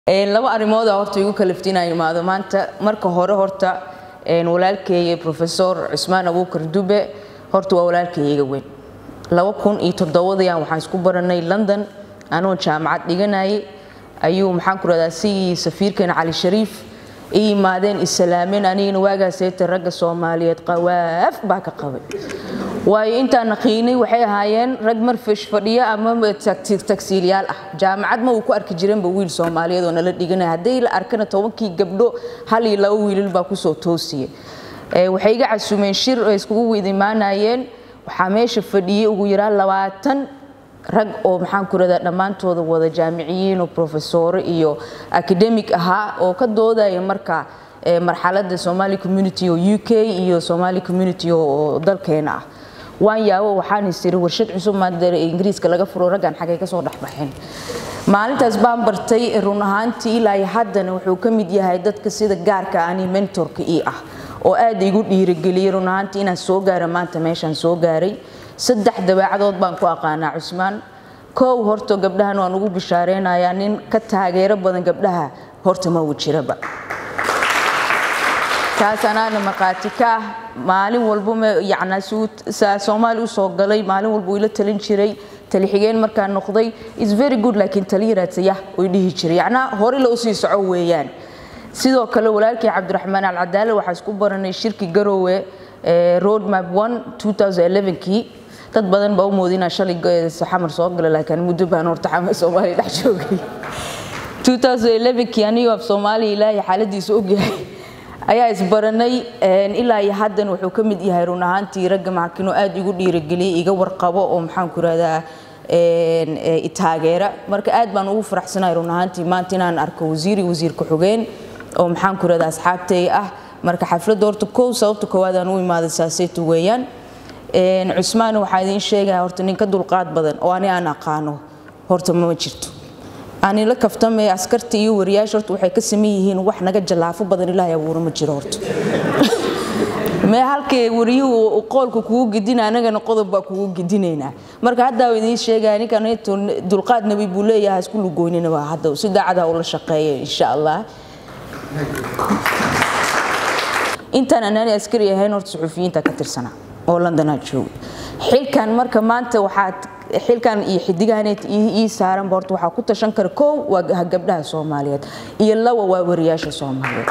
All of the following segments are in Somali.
laba arrimooda horta igu kalifta inaan imaado maanta marka hore horta walaalkeeye profesor cusmaan abuukar dube horta waa walaalkeeyaga weyn laba kun iyo toddobadayaan waxaan isku baranay london anoo jaamacad dhiganayay ayuu maxaan ku rahdaa sigii safiirkeena cali shariif i yimaadeen islaameen anigana waagaaseeta ragga soomaaliyeed qawaaf baa ka qabay waayo intaan naqiinay waxay ahaayeen rag marfish fadhiya ama tagsiilyaal ah jaamacad ma uu ku arki jiranba wiil soomaaliyeed oo nala dhiganaya hadday la arkana tobankii gabdho hal iyo laba wiilal baa kusoo toosiya waxay iga casumeen shir oo iskugu wada imaanayeen waxaa meesha fadhiyey ugu yaraan labaatan rag oo maxaan ku radaa dhammaantooda wada jaamiciyiin oo profesoro iyo academic ahaa oo ka doodaya marka marxaladda somali community oo u k iyo somali community oo dalkeena ah waan yaabo waxaan istiri warshad cusub maada ingiriiska laga furo raggan xagay kasoo dhexbaxeen maalintaas baan bartay run ahaantii ilaa haddana wuxuu ka mid yahay dadka sida gaarka ani mentorka ii ah oo aad igu dhiirigeliyey run ahaantii inaan soo gaara maanta meeshaan soo gaaray saddex dabaacadood baan ku aqaanaa cusmaan kow horta gabdhahan waan ugu bishaareynaya nin ka taageero badan gabdhaha horta ma uu jiraba taas anaana markhaati ka ah maalin walba yacnaa soomaali usoo galay maalin walba ila talin jiray talixigeen markaan noqday is very good laakiin taliyaraatayah oy dhihi jiray yacnaa hore la usii soco weeyaan sidoo kale walaalkii cabdiraxmaan alcadaale waxaa isku baranay shirki garoowe road map one two thousand elevenkii dad badan baa u moodi inaan shalay xamar soo gala laakiin muddo baan horta xamar soomaaliya dhex joogay two thousand elevenkii anigoo af soomaaliya ilaahay xaaladiisa ogyahay ayaa isbaranay ilaa iyo haddan wuxuu ka mid yahay run ahaantii ragga maxakinoo aad igu dhiirageliyay iga warqabo oo maxaan ku rahdaa taageera marka aad baan ugu faraxsanahay run ahaantii maanta inaan arko wasiiri wasiir ku-xigeen oo maxaan ku rahdaa asxaabtay ah marka xafladda horta kow sababta koowaad aan u imaaday saaseytu weeyaan cusmaan waxaa idiin sheegaya horta nin ka dulqaad badan oo ani aan aqaano horta ma jirto ani la kaftamay askarta iyo wariyaasha horta waxay ka saman yihiin wax naga jallaafo badan ilaahay abuura ma jiro horta mee halkay wariyuhu qoolka kugu gedina anagana qodob baa kugu gedinaynaa marka haddaa idiin sheegaya ninkan dulqaad nabi buu leeyahay isku lugoynina waa hadda si daacada ula shaqeeya insha allah intaan anaani askari ahayn horta suxufiyiinta ka tirsanaa oo londonaa jooga xilkan marka maanta waxaad xilkan iyo xidigahaneed ii saaranba horta waxaa ku tashan kara kow waa gabdhaha soomaaliyeed iyo laba waa wariyaasha soomaaliyeed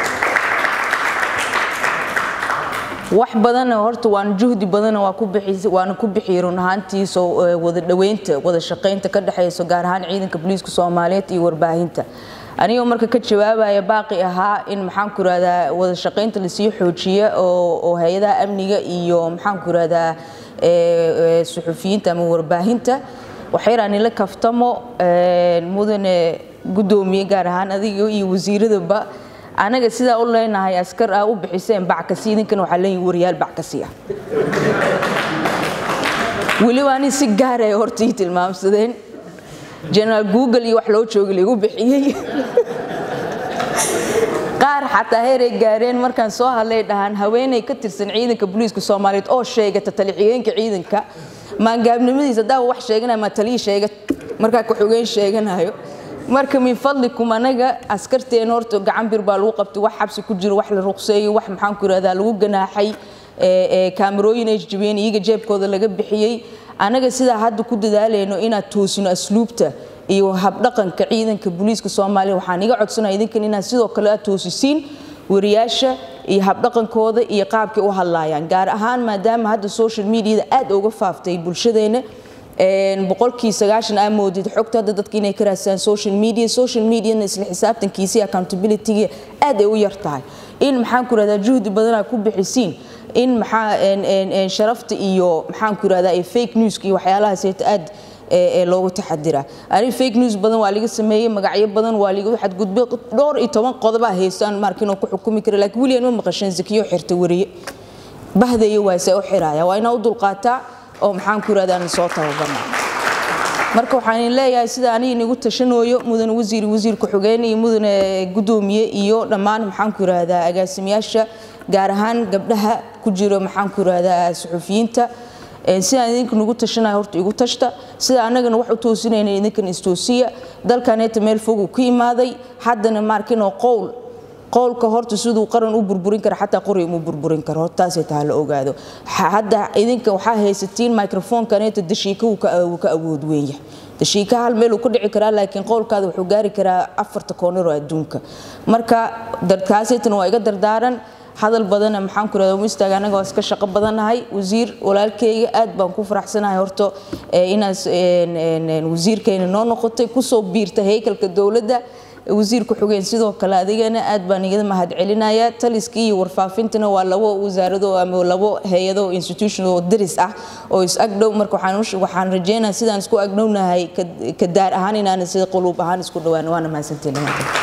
wax badana horta waan juhdi badana waa ku bixi waana ku bixiyay run ahaantii soo wada dhaweynta wada shaqaynta ka dhexeyso gaar ahaan ciidanka booliiska soomaaliyeed iyo warbaahinta anigoo marka ka jawaabaya baaqi ahaa in maxaan ku rahdaa wada shaqaynta lasii xoojiya oo hay-adaha amniga iyo maxaan ku rahdaa suxufiyiinta ama warbaahinta waxyaraan ila kaftamo mudane guddoomiye gaar ahaan adiga iyo wasiiradaba anaga sidaa u leenahay askar ah u bixiseen backasi idinkana waxaa leeyihin wariyaal backasi ah weliba ani si gaaraya horta ii tilmaamsadeen generaal google iyo wax loo jooga laigu bixiyey qaar xataa heeray gaareen markaan soo hadlay dhahaan haweeney ka tirsan ciidanka booliiska soomaaliyeed oo sheegata talixigeenka ciidanka maangaabnimadiisa haddaa wax sheeganaya maa talii sheegat markaa ku-xigeen sheeganayo marka min fadlikum anaga askarteen horta gacan bir baa lagu qabtay wax xabsi ku jiro wax la ruqseeyey wax maxaan ku irahdaa lagu ganaaxay kaamarooyin ay jabiyeen iyaga jeebkooda laga bixiyey anaga sidaa hadda ku dadaalayno inaad toosino asluubta iyo habdhaqanka ciidanka booliiska soomaaliya waxaan iga codsanaya idinkan inaad sidoo kale aad toosisiin wariyaasha iyo habdhaqankooda iyo qaabkay u hadlaayaan gaar ahaan maadaama hadda social mediada aad uga faaftay bulshadeena boqolkii sagaashan aa moodid xogta hadda dadka inay ka raadsadaan social media social mediana isla xisaabtankiisa iyo accountabilityga aad ay u yar tahay in maxaan ku rahdaa juhdi badanaa ku bixisiin in maxaa sharafta iyo maxaan ku rahdaa fake newska iyo waxyaalahaas aad loogu taxadira ani fake news badan waa laga sameeyey magacyo badan waa laga xadgudbay dhowr iyo toban qodobaa haystaan marka inuu ku xukumi kara laakiin weliyan ma maqasheen zakiyo xirta wariye bahdayo waase u xiraya waa inaa u dulqaataa oo maxaan ku irahdaa soo tababarnaa marka waxaan leeyahay sida aniga inagu tashanooyo mudane wasiir wasiir ku-xigeen iyo mudane guddoomiye iyo dhammaan maxaan ku irahdaa agaasimayaasha gaar ahaan gabdhaha ku jiro maxaan ku irahdaa suxufiyiinta sidaan idinka nagu tashanaya horta igu tashta sida annagana wax u toosinayna idinkan istoosiya dalkaneeta meel fogu ka imaaday haddana maarkinoo qowl qowlka horta siduu qaran u burburin kara xataa qori uma burburin karo hortaasay taha la ogaado hadda idinka waxaa haysatiin microfonkaneeta dashiika wuu ka awood weenya dashiika hal meel uu ka dhici karaa laakiin qowlkaada wuxuu gaari karaa afarta koonaroo adduunka marka kaasaytan waa iga dardaaran hadal badana maxaan ku rahda mistaaga anaga waa iska shaqo badannahay wasiir walaalkeyga aad baan ku faraxsanahay horto inaas wasiirkayna noo noqotay kusoo biirta heykalka dowladda wasiir ku-xigeen sidoo kale adigana aad baan igada mahad celinayaa taliskii iyo warfaafintana waa labo wasaarado ama labo hay-ado institution oo daris ah oo is agdhow marka waxaan rajeynaya sidaan isku agdhownahay ka daar ahaan inaan sida quluub ahaan isku dhawaan waana mahadsantiin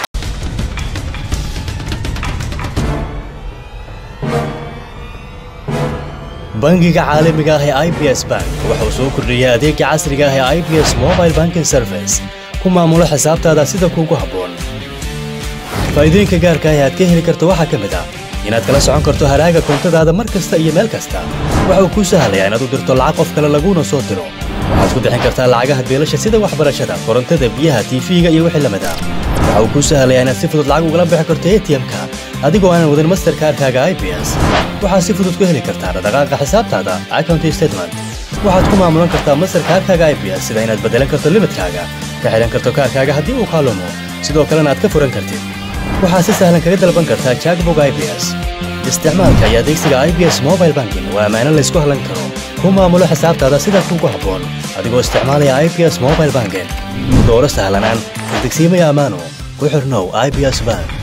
bangiga caalamiga ah ee i b s bank wuxuu soo kordhiyey adeega casriga ah ee i b s mobile banking service ku maamulo xisaabtaada sida kuugu habboon faa'iidooyinka gaarka ah ee aad ka heli karto waxaa ka mid ah inaad kala socon karto haraaga koontadaada mar kasta iyo meel kasta waxa uu kuu sahlayaa inaad u dirto lacag qof kale laguuna soo diro waxaad ku bixin kartaa lacagaha beelasha sida waxbarashada korontada biyaha tiifiga iyo wixii lamid ah waxa uu kuu sahlayaa inaad si fudud lacag ugala bixi karto atm-ka adigoo aanan wadin masterkaarkaaga i b s waxaad si fudud ku heli kartaa dhaqdhaqaaqa xisaabtaada account statement waxaad ku maamulan kartaa masterkaarkaaga i b s sida inaad beddelan karto limidkaaga ka xidhan karto kaarkaaga haddii uu kaalumo sidoo kalena aad ka furan kartid waxaad si sahlan kaga dalban kartaa jackbog i b s isticmaalka iyo adeegsiga i b s mobile banking waa ammaano laysku hallan karo ku maamulo xisaabtaada sida kuugu habboon adigoo isticmaalaya i b s mobile banking dooro sahlanaan degsiimaya ammaano ku xirnow i b s bank